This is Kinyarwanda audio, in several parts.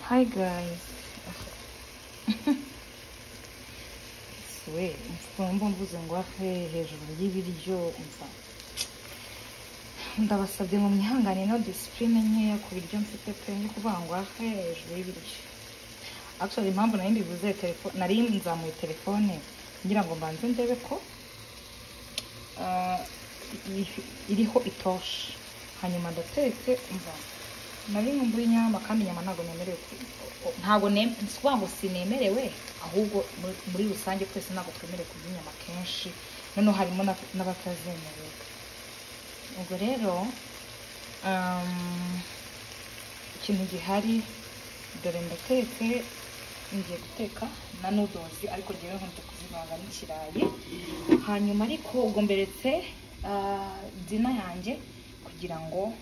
Hi guys. Sweet. Mfite mbuze ngwafe hejuru y'ibiryo umva. Ndabasabye mu myihangane no discipline nkeya ku biryo mfite pe no kuvuga ngwafe hejuru y'ibiryo. Actually impamvu nari mbivuze telefone nari nzamuye telefone ngira ngo mbanze ndebe ko ah, i- iriho itoshe hanyuma ndatetse umva nari nkumbuye inyama kandi inyama ntabwo nemerewe ku- o- ntabwo nem- si ukuvuga ngo sinemerewe ahubwo muri- muri rusange twese ntabwo twemerewe kurya inyama kenshi noneho harimo n'ab- n'abatazemerewe ubwo rero um, ikintu gihari dore ndatetse ngiye guteka na nodozi ariko rero nkunze kuzivanga n'ikirayi hanyuma ariko ubwo mberetse ah, dina yanjye kugira ngo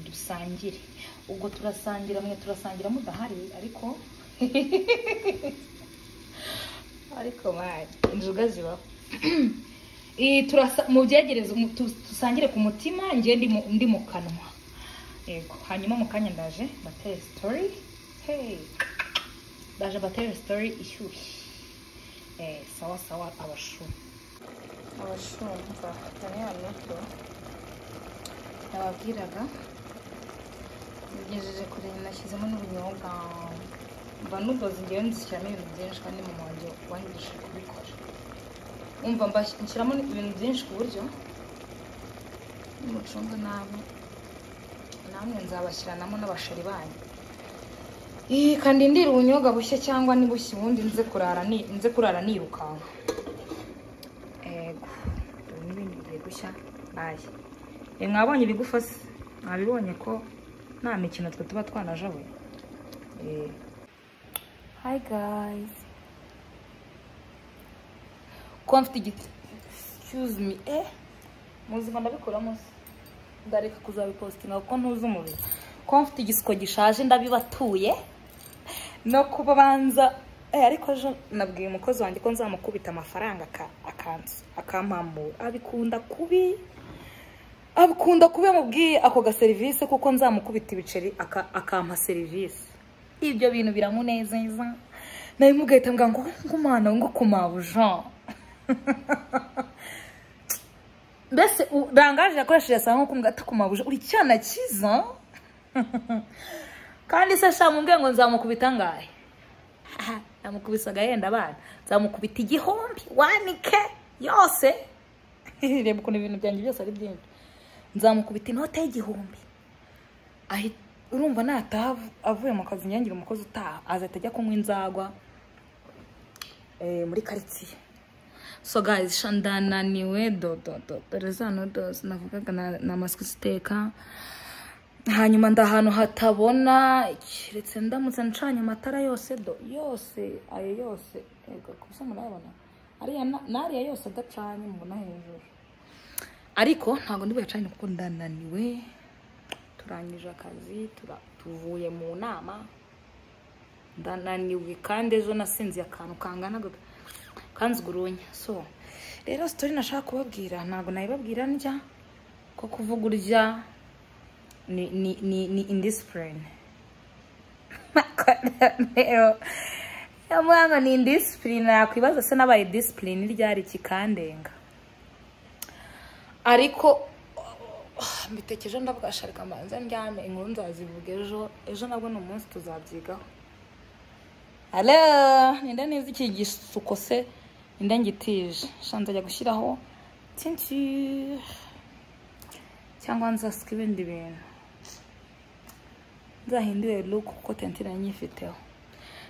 dusangire ubwo turasangira mwe turasangira mudahari ariko ariko mani inzoga zibaho Eh, turasa- mubyegereze mu- tu- dusangire ku mutima njye ndi mu- ndi mu kanwa yego hanyuma mu kanya ndaje mbatere sitori hey ndaje mbatere sitori ishyushye Eh, sawa sawa abashu abashumva cyane hano ko nababwiraga bigejeje kure nashyizemo n'ubunyobwa mba nudoze ngewe nzishyiramo ibintu byinshi kandi mu wanjye wangije kubikora umva mbas- nshyiramo ibintu byinshi ku buryo nimucunge nabi namwe nzabashyiranamo n'abashari banyu Eh, kandi ndira ubunyobwa bushya cyangwa ni bushya ubundi nze kurara ni- nze kurara nirukanka ego dore n'ibindi bigiye gushya baye e mwabonye ibigufa se mwabibonye ko nta mikino twe tuba twanajabuye hi guys kuba mfite igiti excuse me eh muzima ndabikuramo se ndareka kuzabipositinga kuko ntuzi umubiri kuba mfite igisiko gishaje ndabibatuye no kuba banza eh, ariko ejo nabwiye umukozi wanjye ko nzamukubita amafaranga aka- akansu akampamura abikunda kubi abikunda kuba yamubwiye ako gaserivisi kuko nzamukubita ibiceri aka- akampa serivisi ibyo bintu biramunezeza nawe mugahita mbwa ngo ngumana ngo kumabuja mbese u- rangaje yakoresheje asanga nko kumbwata kumabuja uri cyana cyiza kandi se sha mumbwiye ngo nzamukubita angahe Aha, namukubise agahenda abana nzamukubita igihumbi wanike yose reba ukuntu ibintu byanjye byose ari byinshi nzamukubita inote y'igihumbi ahi- urumva nataha av- avuye mu kazi nyangira umukozi utaha azahita ajya kunywa inzagwa eh, muri karitsiye so guys sha ndananiwe dododo dore za nodozi navugaga na- na maswi ziteka hanyuma ndi ahantu hatabona keretse ndamutse ncanye amatara yose do yose ayo yose ego kubisa murayabona ariya na- n'ariya yose adacanye mubona hejuru ariko ntabwo ndi buyacanye kuko ndananiwe turangije akazi tura- tuvuye mu nama ndananiwe kandi ejo nasinziye akantu kangana gaka- kanzigurunya so rero sitori nashaka kubabwira ntabwo nayibabwira ndya ko kuvuga urya ni ni ni ni indisipurine yamwanga ni indisipurine yakwibaza se nabaye disipurine ryari kikandenga ariko oh, mbiteke ejo ndavuga sharika mbanze ndyame inkuru nzazivuga ejo ejo nabwo ni umunsi tuzabyigaho halo ninde nizi iki gisuko se ninde ngitije shanza ajya gushyiraho tinture cyangwa nzasika ibindi bintu nzahindure look kuko tentire nyifiteho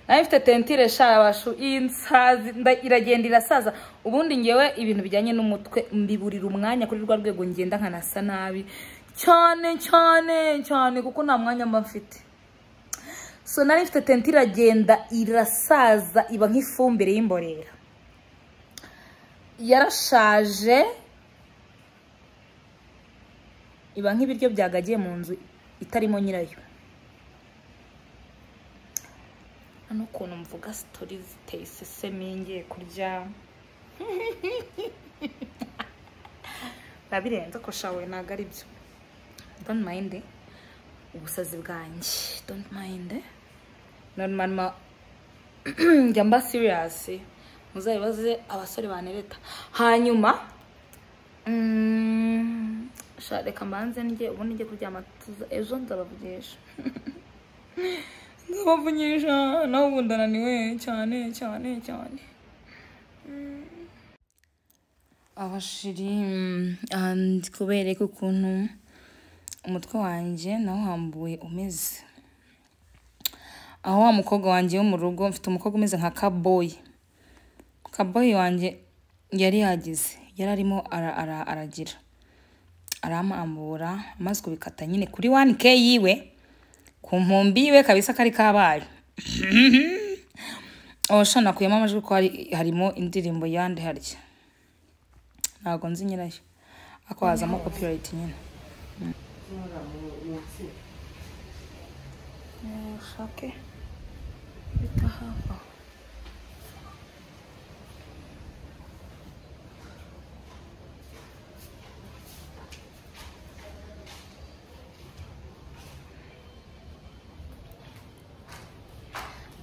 nawe mfite tentire shabashu insazi nda- iragenda irasaza ubundi ngewe ibintu bijyanye n'umutwe mbiburira umwanya kuri rwa rwego ngenda nkanasa nabi cyane cyane cyane kuko nta mwanya mba mfite so nari mfite tentire iragenda irasaza iba nk'ifumbire y'imborera yarashaje iba nk'ibiryo byagagiye mu nzu itarimo nyirayo hano ukuntu mvuga sitori ziteye isesemi ngiye kurya biba birenze ko shawe ntabwo ari byo don't mind ubusazi bwanjye don't mind none mama njya mba siriyasi muzabibaze abasore banereta hanyuma mm, sha reka mbanze njye ubundi njye kuryama tuza ejo nzabavugisha nzabavugisha nawe ubu ndananiwe cyane cyane cyane abashiri andi kubereka ukuntu umutwe wanjye nawo hambuye umeze aho wa mukobwa wanjye wo mu rugo mfite umukobwa umeze nka kaboyi kaboyi wanjye yari yagize yari arimo ara- ara- aragira aramambura amaze kubikata nyine kuri wani ke yiwe ku nkumbi yiwe kabisa kari kabaye abasha nakuyemo amajwi ko hari harimo indirimbo yandi harya ntabwo nzi nyirayo ariko hazamo copyright nyine ushake bita hava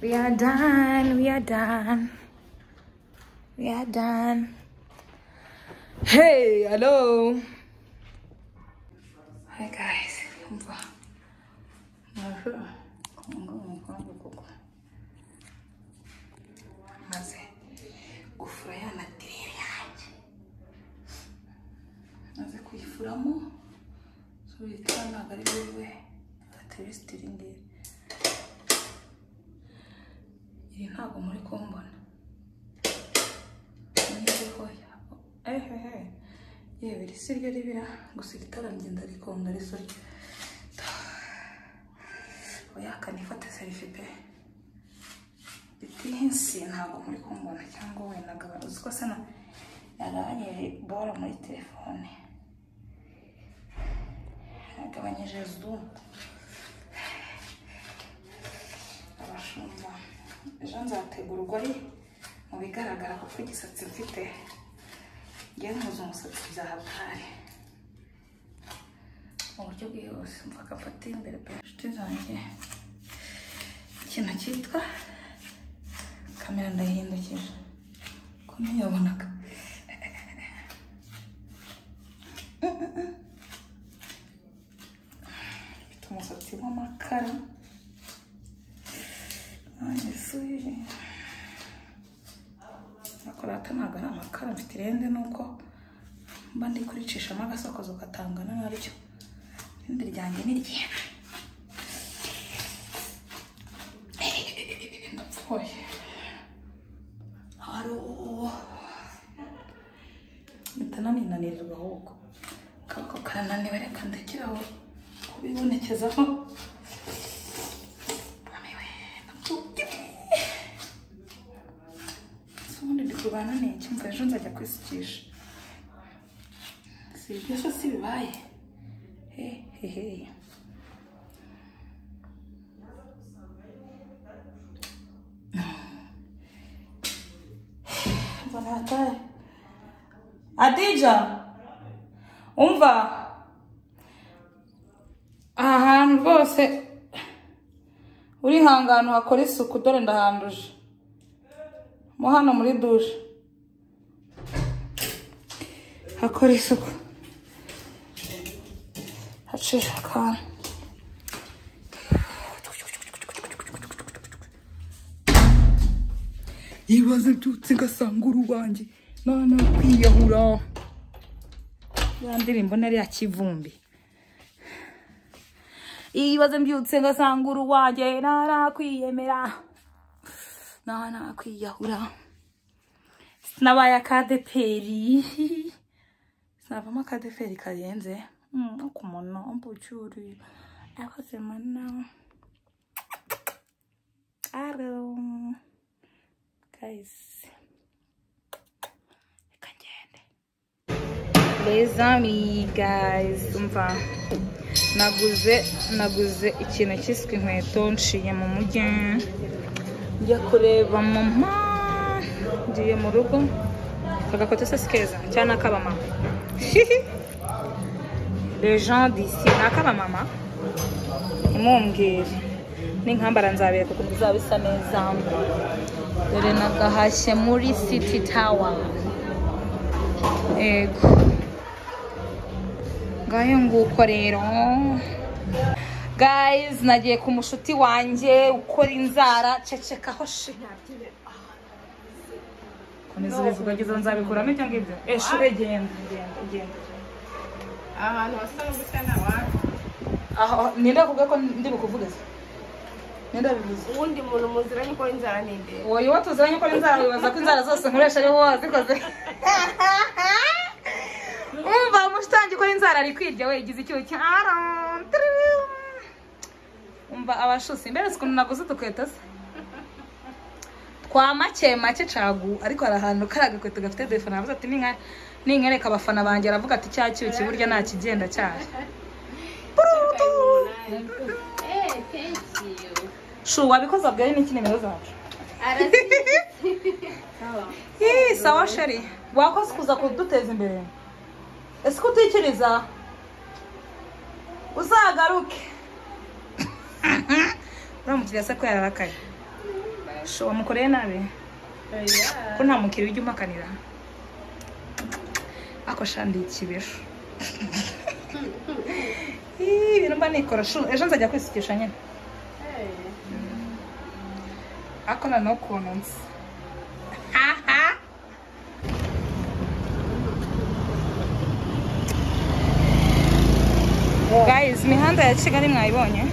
We are done, we are done. We are done. Hey, hello. Hi guys. Umva. Mwaje? Kongo, kongo, kongo. Maze gufuraya materiel yanjye. Maze kuyifuramo. So yitwa ntabwo ari wowe. Aterestiri ngiri. Iri ntabwo muri kumbona. Nyihoya. Ehehe. Yewe iri siryo ribira gusa iri tara njye ndarikunda risorya. oya kanifate serifi pe itinsi ntabwo muri kumbona cyangwa wenda agabanya uzi ko se na yagabanyije bora muri telefone yagabanyije zumu abashumba ejo nzategura ugori mu bigaragara kuko igisatsi mfite ngiye nkuza umusatsi bya hatari mu buryo bwihuse mvaka mfate imbere pe inshuti zanjye ikintu cyitwa kamera ndahindukije ko ntiyabonaga mfite umusatsi w'amakara nanjye isuri nakorata ntabwo ari amakara mfite irende nuko mba ndi kuricishamo agasakozo gatangana naryo irindi ryanjye ni ryera ndapfuye hari uwo mpita naninanirwa ahubwo kako karananiwe reka ndekeraho kubibonekezaho Naniwe, ndapfuye. Ese ubundi ndi kurwana ni iki mva ejo nzajya kwisukisha si ibyo se si bibaye hehehe mbona hatari adija umva aha hantu rwose urihangana uhakora isuku dore ndahanduje mo hano muri dushe hakora isuku hacisha akantu ibibazo mbyutse ngasanga urubange nana kwiyahura ya ndirimbo nari ya kivumbi ibibazo mbyutse ngasanga uruwange nana kwiyemera nana kwiyahura sinabaye akadeperi sinavamo akadeferi karenze Mm, no ku muntu w'umbucyuri akoze mana aro kayisi reka ngende Les amis, guys, umva naguze naguze ikintu cyiswe inkweto nshiye mu mujyi njya kureba mama ngiye mu rugo akagakoto se si keza cyangwa ni ak'abamama les gens d'ici ni ak'abamama ntimumbwire n'inkambara nzabereka ukuntu bizaba bisa neza dore nagahashye muri city tower yego ngahe nguko rero guys nagiye ku mushuti wanjye ukora inzara cecekaho shi komeza ubivugagiza nzabikuramo ibyo ngibyo eshure genda genda genda ahantu hasa n'ubusa n'abantu aho ninde kuvuga ko ndi bukuvugize ninde bivuze uwundi muntu muziranye ukora inzara n'inde wowe iyo tuziranye ukora inzara wibaza ko inzara zose nkoresha ari wowe wazikoze wumva umushitanje ukora inzara ari kwirya we igize icyuho cya umva abashusi mbere uzi ukuntu naguze udukweta se twa make make cagu ariko hari ahantu kari agakweto gafite defana aravuze ati "Ninka- ninkereka abafana banjye aravuga ati cya cyuki burya nta kigenda cyari Hey, thank you. shu wabikoze bwari n'iki nimero zacu Sawa. Hii, sawa sheri wakoze kuza kuduteza imbere ese ko utikiriza uzagaruke uriya mukiriya se ko yararakaye shu wamukoreye nabi ko nta mukiriya ujya umpakanira ako shandi ikibisho Hii, ibintu mba nikora shu ejo nzajya kwisukisha nyine ako noneho ukuntu nzi Aha. guys imihanda ya kigali mwayibonye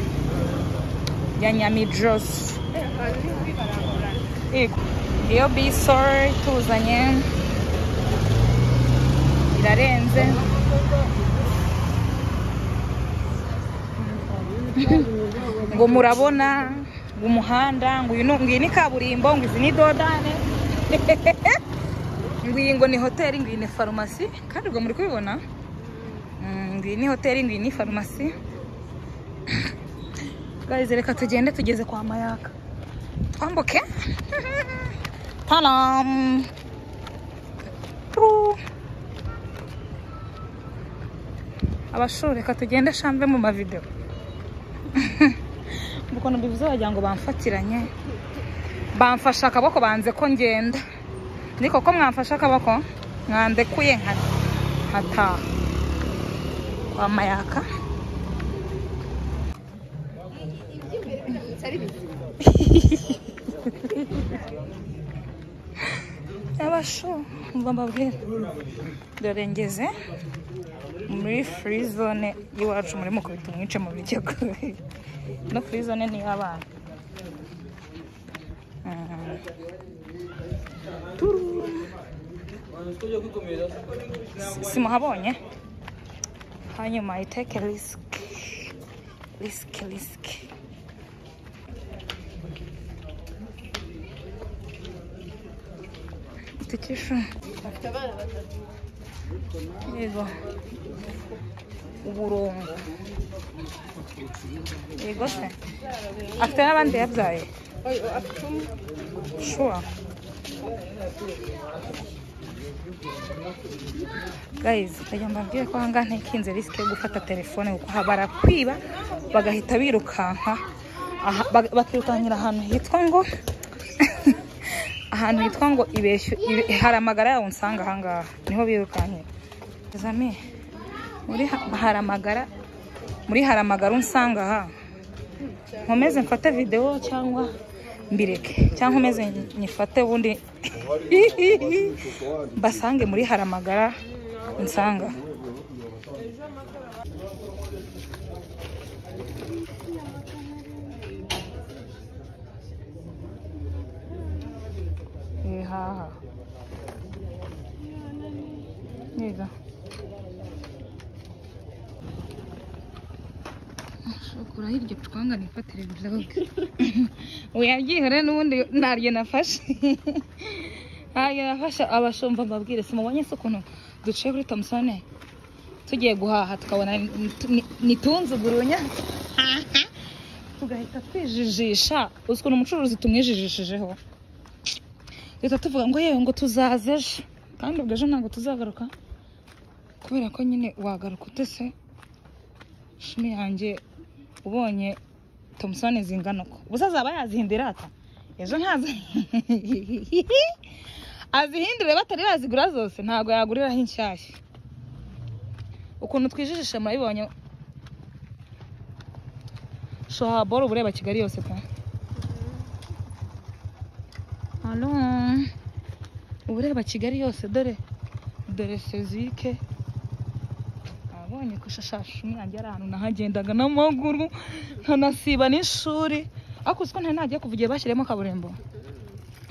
ya nyamijose Yego. iyo biso ituzanye irarenze ngo murabona ngo umuhanda ngo uyu ni- ngo iyi ni kaburimbo ngo izi ni dodane ngo iyi ngo ni hoteli ngo iyi ni farumasi kandi ubwo muri kubibona Mm, ngo iyi ni hoteli ngo iyi ni farumasi guys reka tugende tugeze kwa mayaka twambuke taram Turu. abashuri reka tugende shambe mu mavideo ukuntu mbivuze wagira ngo bamfatiranye bamfashe akaboko banze ko ngenda ariko ko mwamfashe akaboko mwandekuye nka- nkataha kwa mayaka abasho mba mbabwira dore ngeze muri free zone y'iwacu muri mukubita umwice mu biryago no free zone ni iy'abana Mm. Turu. Si- simuhabonye hanyuma iteke risiki risiki risiki itikisho yego uburongo yego se afite n'abandi yabyaye shuwa guys ndagira ngo mbabwire ko ahangaha ntikinze risike yo gufata telefone kuko aha barakwiba bagahita birukanka aha- bag- bakirukankira ahantu hitwa ngo ahantu hitwa ngo ibeshyu ibe- hari amagara yawe unsanga ahangaha niho birukankira zami muri ha- hari amagara muri hari amagara unsanga aha nkomeze mfate videwo cyangwa mbireke cyangwa nkomeze nyifate ubundi basange muri haramagara nsanga ibihaha niga shokora hirya twanga nifatire vlog uyabyihore n'ubundi naryo nafashe naryo nafashe abashumba mbabwire simubonye se ukuntu duciye kuri tomusone tugiye guhaha tukabona ni- nitunzugurunya tugahita twijijisha uzi ukuntu umucuruzi tumwijijishijeho leta tuvuga ngo yewe ngo tuzaza ejo kandi ubwo ejo ntabwo tuzagaruka kubera ko nyine wagaruka utese shimi yanjye ubonye tomusoni zingana uko gusa azaba yazihindira ata ejo ntazi azihindure batari bazigura zose ntabwo yaguriraho inshyashya ukuntu twijijisha murabibonye shoha boro uba ureba kigali yose pe alo uba ureba kigali yose dore dore sezike abonye ko shashasha umwanjye ari ahantu nahagendaga n'amaguru nkanasiba n'ishuri ariko uzi ko ntari nagiye kuva igihe bashyiriyemo kaburimbo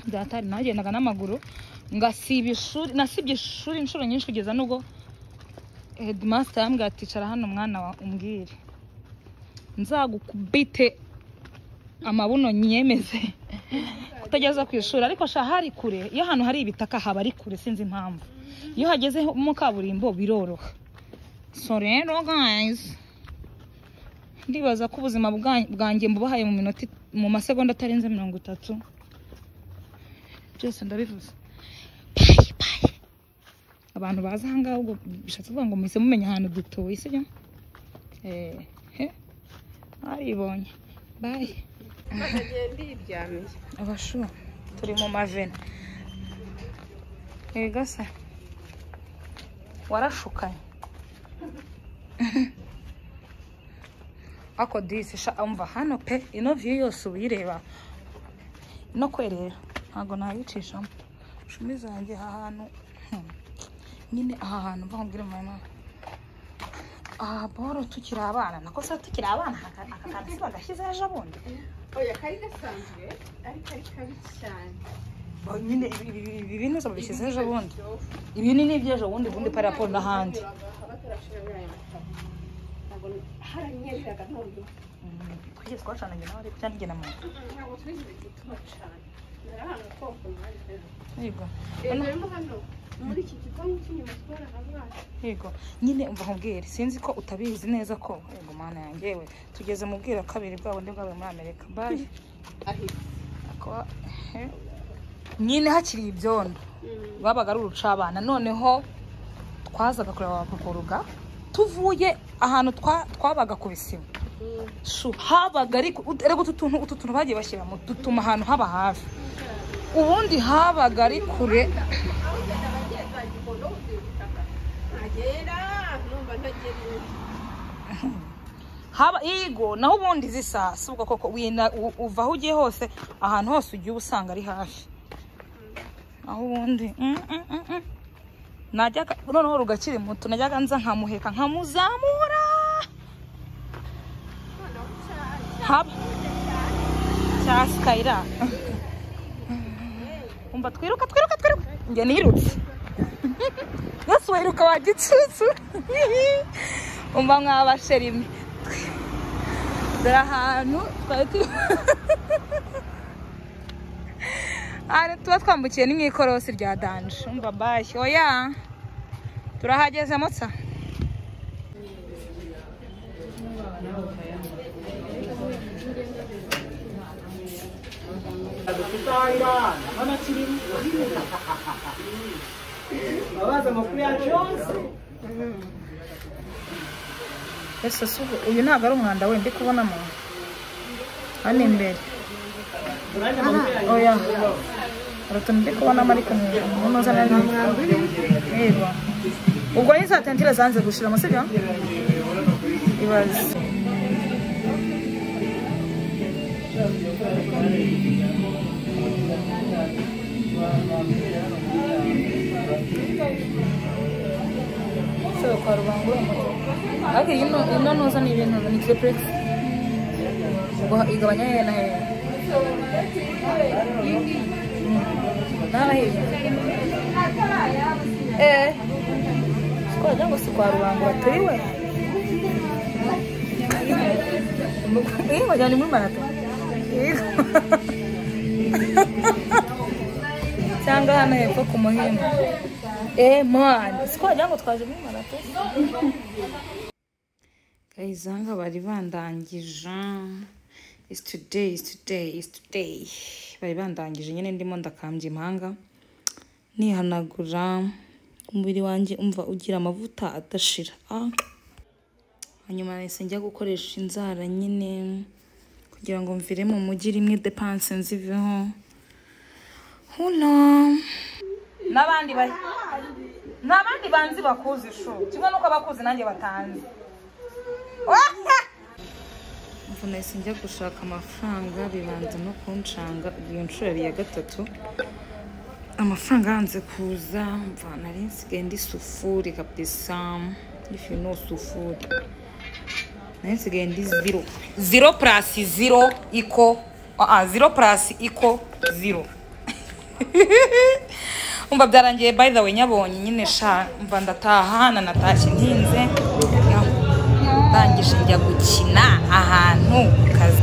byatari nahagendaga n'amaguru ngasiba ishuri nasibye ishuri inshuro nyinshi kugeza n'ubwo headmaster yambwiye ati icara hano mwana wa umbwire nzagukubite amabuno nyemeze kutageza ku ishuri ariko shaha hari kure iyo ahantu hari ibitaka haba ari kure sinzi impamvu iyo hageze mu kaburimbo biroroha so rero guys ndibaza ko ubuzima bwa- bwanjye mbubahaye mu minota it- mu masegonda atarenze mirongo itatu byose ndabivuze Bye, bye. abantu baza ahangaha ubwo bishatse kuvuga ngo muhise mumenya ahantu dutuye sibyo Eh, he baribonye bayi bakagiye ndiryamiye abashu turi mu mavena ega se warashukanye ako disi sha umva hano pe ino viyu yose uyireba no kwerera ntabwo nayicishamo shumi zanjye aha hantu hmm, nyine aha hantu mva nkubwire mu mama aha boro tukiri abana nako se tukiri abana aka aka kantu si bagashyize ejo bundi oya kari gasanzwe ariko ari kabi cyane Oh, nyine ibi- ibi ibi- ibi bintu babishyize ejo bundi ibi ni n'iby'ejo bundi bundi paraporo n'ahandi ntabwo haranyereraga none twigeze twacanaga nawe ariko cyangwa igena muntu ntabwo twigeze gutuma cyane nari ahantu koko mwari yego rero rero hano muri iki gipangu cy'inyuma twari ahangaha yego nyine umva nkubwire sinzi ko utabizi neza ko yego mana yanjye yewe tugeze mu bwira kabiri bwa bundi bwabaye muri amerika bayi ahita akaba he. nyine hakiri ibyondo babaga ari urucabana noneho twazaga kureba abapaparuga tuvuye ahantu twa- twabaga ku bisima shu habaga ariko rego utu tuntu utu tuntu bagiye bashyiramo dutuma ahantu haba hafi ubundi habaga ari kure ntagera numva ntagera iwe haba yego naho ubundi zisa si ubwo koko wina u- uva aho ugiye hose ahantu hose ugiye uba usanga ari hafi aho ubundi mm, mm, mm, mm. najyaga noneho rugakiri muto najyaga nza nkamuheka nkamuzamura haba cya sikayira umva twiruka twiruka twiruka njye nirutse yesu wiruka wa gicucu umva mwabasherimwe dore ahantu twari tu- ahantu tuba twambukiye ni mu ikorosi rya danje umva bashye oya turahageze motsa babaza amakuru yacu yose ese si ubu uyu ntabwo ari umwanda we ndi kubonamo hano imbere urandi amakuru yacu oya hari utuntu ndi kubonamo ariko munoza nari yego ubwo ni za tentire zanze gushiramo sibyo ibaze Sebe kwa Rubango ariko iyi no- ino nuza ni ibintu ni kirepuresi ubwo igabanya hehe na hehe Nara hejuru. Eh. Sikoragira ngo si kwa Rubango baturiwe. Eh, bajyanye muri marato. Yego. Cyangwa hano hepfo ku muhimba. Eh, man. Sikoragira ngo twaje muri marato. Guys, hanga bari bandangije. Is today, is today, is today. Bari bandangije nyine ndimo ndakambya impanga. Nihanagura umubiri wanjye umva ugira amavuta adashira. Ah. Hanyuma nahise njya gukoresha inzara nyine kugira ngo mvire mu mujyi rimwe depanse nziveho huno n'abandi ba ni abandi banzi bakuzi shu kimwe n'uko abakuzi nanjye batanzi mvu nahise njya gushaka amafaranga bibanza no kunshanga iyo nshuro yari iya gatatu amafaranga yanze kuza mva nari nsigaye ndi sufuri kabisa if you know sufuri nari nsigaye ndi zero zero plus zero iko uh, zero plus iko zero umva byarangiye by the way nyabonye nyine sha umva ndataha na natashye ntinze ndangije njya gukina ahantu ku kazi